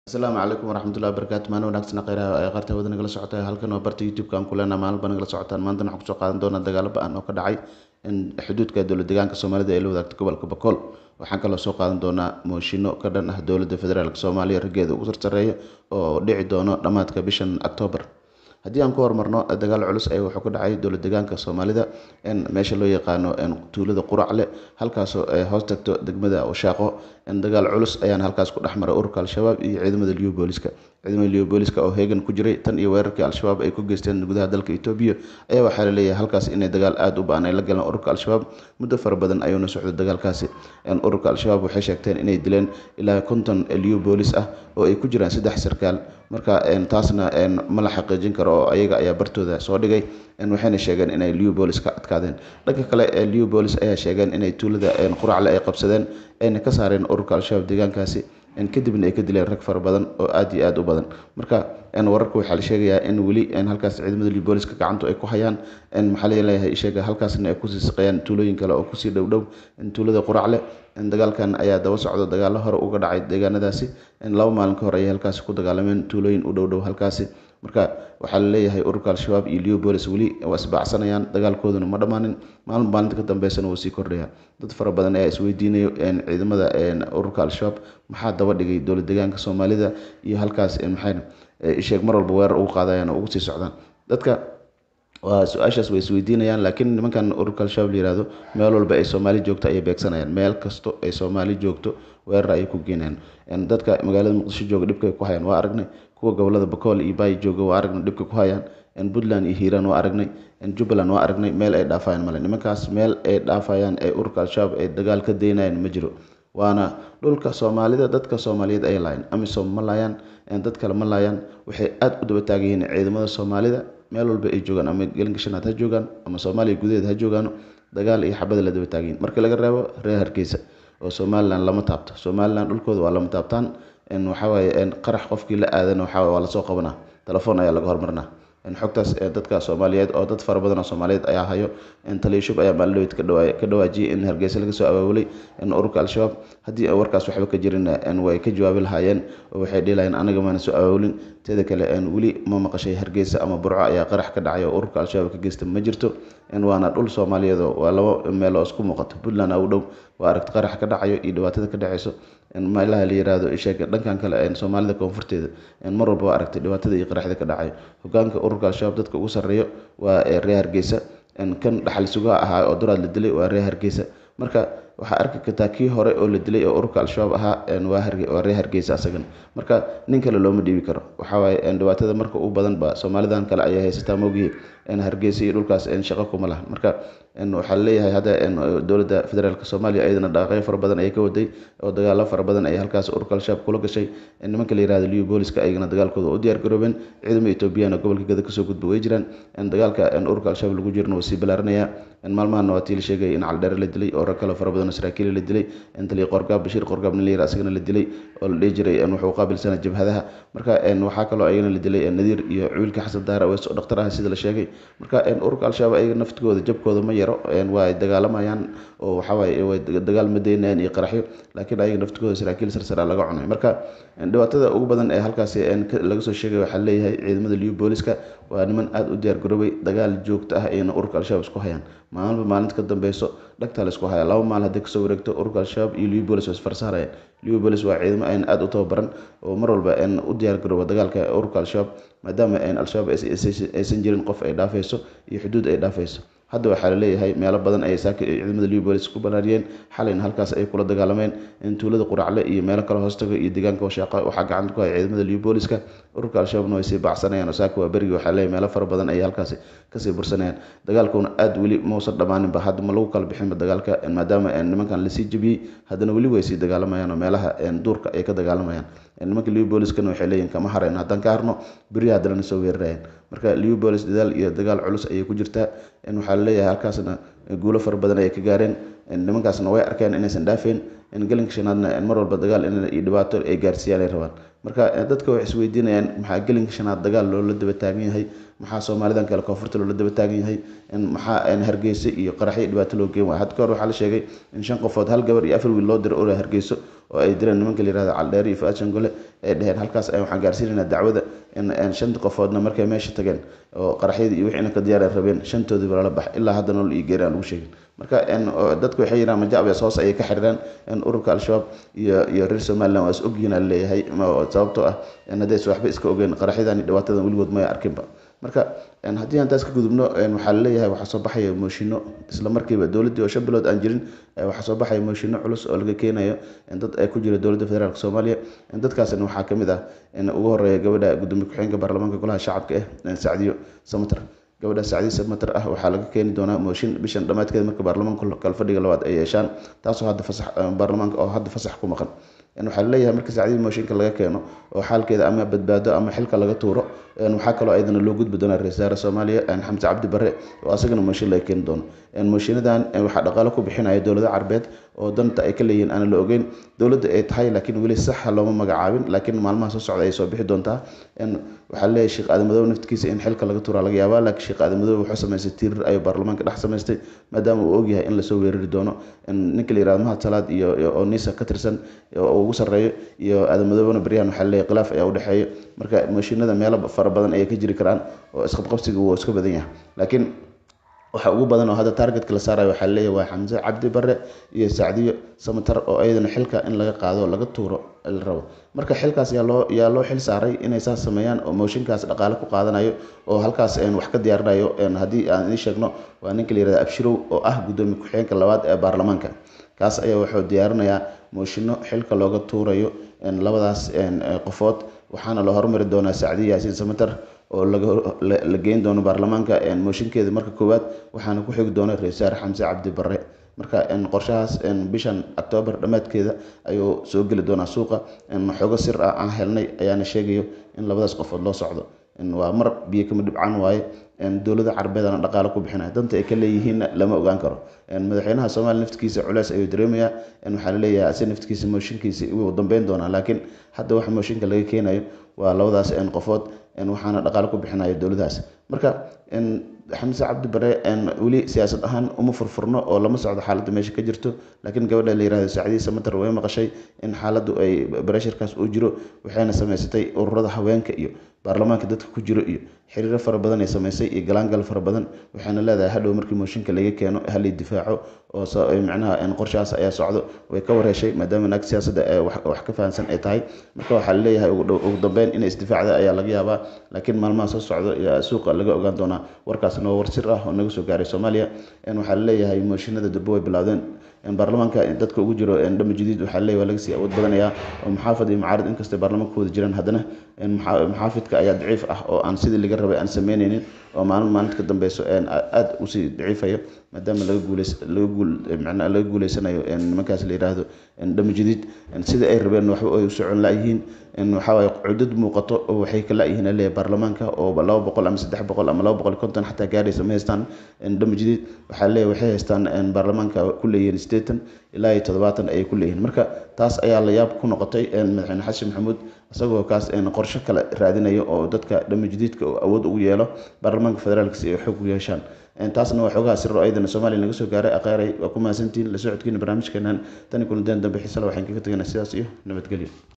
asalaamu calaykum waraxmatullahi wabarakaatu maalin wanaagsan kheyraha ee qaarta hawada nagala socota halkan waa barta youtube-ka aan ku leenaha maalin baa nagala socotaan maantana waxaan kusoo qaadan doonaa dagaalo ba-an oo ka dhacay xuduudka dowlad deegaanka soomaalida ee la wadaagta gobolka bakool waxaan kaloo soo qaadan doonaa mooshinno ka dhan ah dowladda federaalk soomaaliya raggeeda ugu sarsareeya oo dhici doono dhammaadka bishan octoobar haddii aan ku horumarno dagaal culus ayaa wuxuu ka dhacay dowlad deegaanka soomaalida meesha loo yaqaano tuulada quracle halkaasoo hoos tagto degmada washaaqo dagaal culus ayaan halkaas ku dhex maray ururka al-shabaab iyo ciidamada liyo booliska ciidamada liyo booliska oo heegan ku jiray tan iyo weerarkii al-shabaab ay ku geysteen gudaha dalka etoobiya ayaa waxaa la leeyahay halkaas inay dagaal aada u ba-an ay la galeen ururka al-shabaab muddo fara badan ayuuna socday dagaalkaasi ururka al-shabaab waxay sheegteen inay dileen ilaa konton liyo boolis ah oo ay ku jiraan saddex sarkaal marka taasna ma la xaqiijin karo oo ayaga ayaa bartooda soo dhigay waxayna sheegeen inay liyo boolis ka adkaadeen dhanka kale liyo boolis ayaa sheegeen inay tuulada quracle ay qabsadeen ayna ka saareen ururka al-shabaab deegaankaasi kadibna ay ka dileen rag fara badan oo aada iyo aada u badan marka wararka waxaa la sheegayaa in weli halkaas ciidamada liyo booliska gacantu ay ku hayaan maxaa laleeyahay sheega halkaasna ay kusii saqeeyaan tuulooyin kale oo kusii dhow dhow tuulada quracle dagaalkan ayaa daba socdo dagaalo hore uga dhacay deegaanadaasi laba maalin ka hor ayay halkaasi ku dagaalameen tuulooyin u dhow dhow halkaasi marka waxaa la leeyahay ururka al-shabaab iyo liyo bolis weli waa isbaacsanayaan dagaalkooduna ma dhammaanin maalin maalinta ka dambeysana wuu sii kordhaya dad fara badan ayaa isweydiinayo ciidamada ururka al-shabaab maxaa daba dhigay dowlad deegaanka soomaalida iyo halkaas maxay sheeg mar walba weerar ugu qaadayaan oo ugu sii socdaan dadka waa su-aashaas way isweydiinayaan laakiin nimankan ururka al-shabaab la yihahdo meel walba ay soomaali joogto ayay beegsanayaan meel kasto ay soomaali joogto weerar ayay ku geenayaan dadka magaalada muqdisho jooga dhibkay ku hayaan waa aragnay kuwa gobolada bakool iyo baay jooga waa aragnay dhibka ku hayaan puntland iyo hiiraan waa aragnay jubbaland waa aragnay meel ay dhaafayaan male nimankaas meel ay dhaafayaan ee ururka al-shabaab ay dagaal ka daynayaan ma jiro waana dhulka soomaalida dadka soomaaliyeed ay laayaan amisom ma laayaan dad kale ma laayaan waxay aada u daba taagan yihiin ciidamada soomaalida meel walba ay joogaan ama gelinka shanaad ha joogaan ama soomaaliya gudaheed ha joogaan dagaal iyo xabada la daba taagan yihin marka laga reebo reer hargeysa oo somalilan lama taabto somalilan dhulkooda waa lama taabtaan waxawaaye qarax qofkii la aadana waxaa waa lasoo qabanaa telefoon ayaa laga hormarinaa xogtaas dadka soomaaliyeed oo dad fara badan oo soomaaliyeed ayaa hayo taliyashub ayaa maalidhaweyd ka dhawaajiyay in hargeysa laga soo abaabulay ururka al-shabaab haddii warkaas waxba ka jirin way ka jawaabi lahaayeen oo waxay dhihi lahayeen anaga maana soo abaabulin teeda kale weli ma maqashay hargeysa ama burco ayaa qarax ka dhacay oo ururka al-shabaab ka geysta ma jirto waana dhul soomaaliyeed oo waa labo meel oo isku muuqato puntland u dhow waa aragti qarax ka dhacayo iyo dhibaatada ka dhaceyso meelaha la yiraahdo sheeg dhankan kale soomaalida koonfurteeda mar walba waa aragtay dhibaatada iyo qaraxda ka dhacayo hogaanka ururka al-shabaab dadka ugu sarreeyo waa reer hargeysa kan dhaxal sugaha ahaa oo duraad la dilay waa reer hargeysa marka waxaa arki kartaa kii hore oo la dilay oo ururka al-shabaab ahaa waa reer hargeysa asagana marka nin kale looma dhiibi karo waxawaaye dhibaatada marka u badan ba soomaalidan kale ayay haysataa moogihii hargeysa iyo dhulkaas shaqo kuma laha marka waxaa laleeyahay hadda dowladda federaalk soomaaliya iyadana dhaqaqyo fara badan ayay ka waday oo dagaalo fara badan ay halkaas ururka al-shabaab kula gashay nimanka la yirahdo liyo booliska ayagana dagaalkooda u diyaar garoobeen ciidamo etoobiyana gobolka gada kasoo gudba way jiraan dagaalka ururka al-shabaab lagu jirna waa sii balaaranaya maalmahana waa tii la sheegay in caldheere la dilay oo rag kaloo fara badan oo saraakiil la dilay taliya qorgaab bashiir qorgaab nin la yira asagana la dilay oo la dhihi jiray wuxuu qaabilsana jabhadaha marka waxaa kaloo ayagana la dilay nadiir iyo wiilka xasan daara weys oo dhaktar ah sida la sheegay marka ururka al-shabaab ayaga naftigooda jabkooda ma yaro waa ay dagaalamayaan oo waxawaaye way dagaal ma daynayaan iyo qaraxyo laakiin ayaga naftigooda saraakiil sarsara laga cunay marka dhibaatada ugu badan ee halkaasi laga soo sheegay waxaa leeyahay ciidamada liyo booliska waa niman aada u diyaar garoobay dagaal joogto ah ayna ururka al-shabaab isku hayaan maalinba maalinta ka dambeyso dhagtaa la isku haya laba maal haddii kasoo wareegto ururka al-shabaab iyo liyo bolis waa isfarsaarayaan liyo bolis waa ciidamo ayna aada u tababaran oo mar walba u diyaar garooba dagaalka ururka al-shabaab maadaama al-shabaab aysan jirin qof ay dhaafeyso iyo xuduud ay dhaafeyso hadda waxaa laleeyahay meelo badan ayay saaka ciidamada liyo bolis ku balaariyeen xalayna halkaas ay kula dagaalameen tuulada quracle iyo meelo kale hoostaga iyo deegaanka washaaqa waxaa gacanta ku haya ciidamada liyo booliska ururka al-shabaabna way sii bacsanayaan oo saaka waa berigi waxaa leeyahay meelo fara badan ayay halkaasi kasii bursanayaan dagaalkuna aada weli mausan dhammaaninba hadda ma lagu kala bixinba dagaalka maadaama nimankan lasii jebiyey haddana weli way sii dagaalamayaan oo meelaha duurka ay ka dagaalamayaan nimanka liyo booliskana waxay leeyihin kama harayno haddaan ka harno beri haddana na soo weerarayaan marka liyo bolis dadaal iyo dagaal culus ayay ku jirtaa waxaa laleeyahay halkaasna guulo fara badan ayay ka gaareen nimankaasna way arkeen inaysan dhaafeen gelinka shanaadna mar walba dagaal iyo dhibaato ay gaarsiiyaan ay rabaan marka dadka waxay isweydiinayaan maxaa gelinka shanaad dagaal loola daba taagan yahay maxaa soomaalidan kale koonfurta loola daba taagan yahay maxaa hargeysa iyo qaraxyo dhibaato loo geen waaya had ka hor waxaa la sheegay in shan qofood hal gabar iyo afar wiil loo diro ora hargeyso oo ay direen nimanka la yirahdo caldheer iyo faashangole ay dheheen halkaas waxaan gaarsiinaynaa dacwada in shanta qofoodna markay meesha tageen oo qaraxyadii iyo wixiina ka diyaara rabeen shantoodiiba lala bax ilaa hadda nool iyo geeri aan lagu sheegin marka dadku waxay yidhahan majaabes hoos ayay ka xiriiraan ururka al-shabaab iyo iyo reer somaliland waa is ogyihiin aa leeyahay sababtoo ah haddaysa waxba iska ogeyn qaraxyadan dhibaatadan weligood maya arkinba marka haddii aan taas ka gudubno waxaa laleeyahay waxaa soo baxaya mooshinno isla markiiba dowladdii oo shan bilood aan jirin waxaa soo baxaya mooshinno culus oo laga keenayo dad ay ku jira dowladda federaalk soomaaliya dadkaasna waxaa ka mid ah ugu horeeya gabadha gudoomiye ku-xigeenka baarlamaanka golaha shacabka ah sacdiyo samater gabadha sacdiyo samater ah waxaa laga keeni doonaa mooshin bishan dhammaadkeeda marka baarlamaanka kalfadhiga labaad ay yeeshaan taasoo hadda fasax baarlamaanka oo hadda fasax ku maqan waxaa laleeyahay marka sacdiya mooshinka laga keeno oo xaalkeeda ama badbaado ama xilka laga tuuro waxaa kaloo ayadana loo gudbi doonaa ra-isul wasaare soomaaliya xamse cabdi bare oo asagana mooshin laga keeni doono mooshiinadan waxaa dhaqaalo ku bixinaya dowlado carbeed oo danta ay ka leeyihiin aan la ogeyn dowladda ay tahay laakiin weli saxa looma magacaabin laakiin maalmaha soo socda ay soo bixi doontaa waxaa laleeyahay sheekh aadamadoobe naftigiisa in xilka laga tuuraa laga yaabaa laakiin sheekh aadamadoobe wuxuu samaystay tiirir ayuu baarlamaanka dhex samaystay maadaama uu ogyahay in lasoo weerari doono ninka la yirahdo mahad salaad iyo oo nisa ka tirsan oo ugu sarreeyo iyo aadamadoobena baryahan waxaa laleeyahay khilaaf ayaa u dhexeeya marka mooshinada meelo fara badan ayay ka jiri karaan oo isqabqabsiga wuu iska badan yahay laakiin waxa ugu badan oo hadda targetka la saarayo waxaa leeyahay waa xamse cabdi bare iyo sacdiyo samatar oo ayadana xilka in laga qaado laga tuuro la rabo marka xilkaas yaa loo yaa loo xil saaray inay saas sameeyaan oo mooshinkaas dhaqaale ku qaadanayo oo halkaas wax ka diyaarinayo haddii aan idiin sheegno waa ninka la yirahda abshirow oo ah gudoomiye ku-xigeenka labaad ee baarlamaanka kaas ayaa wuxuu diyaarinayaa mooshinno xilka looga tuurayo labadaas qofood waxaana la hormari doonaa sacdiyo yaasiin samater oo la geyn doono baarlamaanka mooshinkeeda marka koowaad waxaana ku xigi doona ra-isul wasaare xamse cabdi bare marka qorshahaas bishan octoobar dhammaadkeeda ayuu soo geli doonaa suuqa xoogo sir ah aan helnay ayaana sheegayo in labadaas qofood loo socdo waa mar biyo kama dhibcaan waaye dowlada carbeedana dhaqaale ku bixinaya danta ay ka leeyihiinna lama ogaan karo madaxweynaha soomaaliya naftigiisa culeys ayuu dareemayaa waxaa laleeyahay ase naftigiisa mooshinkiisa wuu dambeyn doonaa laakiin hadda waxa mooshinka laga keenayo waa labadaas qofood waxaana dhaqaale ku bixinaya dowladahaas marka xamse cabdi bare weli siyaasad ahaan uma furfurno oo lama socdo xaaladda meesha ka jirto laakiin gabadha la yirahdo sacdiya samater way maqashay in xaaladdu ay bareshirkaas uu jiro waxayna samaysatay ururada haweenka iyo baarlamaanka dadka ku jiro iyo xiriiro fara badan ay samaysay iyo galaangal fara badan waxayna leedahay hadhow markii mooshinka laga keeno halay difaaco oo macnaha qorshahaas ayaa socdo way ka wareeshay maadaama naag siyaasadda wax ka fahansan ay tahay marka waxaa laleeyahay ugu dambeyn inay isdifaacda ayaa laga yaabaa laakiin maalmaha soo socdo suuqa laga ogaan doonaa warkaasna waa war sir ah oo naga soo gaaray soomaaliya waxaa laleeyahay mooshinada durbo way bilaawdeen baarlamaanka dadka ugu jiro dhama jadiid waxaa laleeyahay waa laga sii awood badanayaa oo muxaafad iyo mucaarad inkastay baarlamaanka ku wada jiraan haddana muxaafidka ayaa daciif ah oo aan sidii laga rabay aan sameyneynin oo maalin maalinta ka dambeyso aada usii daciifayo maadaama laga guuleys laga guul macnaa laga guuleysanayo nimankaas la yiraahdo dhama jadiid sida ay rabeen waxba ay u socon la-yihiin waxaa waaye cudad muuqato oo waxay ka la-yihiin aleeyahay baarlamaanka oo laba boqol ama saddex boqol ama laba boqol konton xataa gaaraysa ma haystaan dhama jadiid waxaa leeyahay waxay haystaan baarlamaanka ku leeyihiin siddeetan ilaa iyo toddobaatan ayay ku leeyihiin marka taas ayaa la yaab ku noqotay madaxweyne xasan maxamuud isagoo kaas qorshe kale raadinayo oo dadka dhama jadiidka awood ugu yeelo baarlamaanka federaalka si ay xoog u yeeshaan taasna waa xoogaha siro ayadana soomaaliya naga soo gaaray aqaaray waa ku mahadsantihiin la socodkiina barnaamijkeenan tani kulanteen dambe xiisala waxaan kaga tegaynaa sidaas iyo nabadgelyo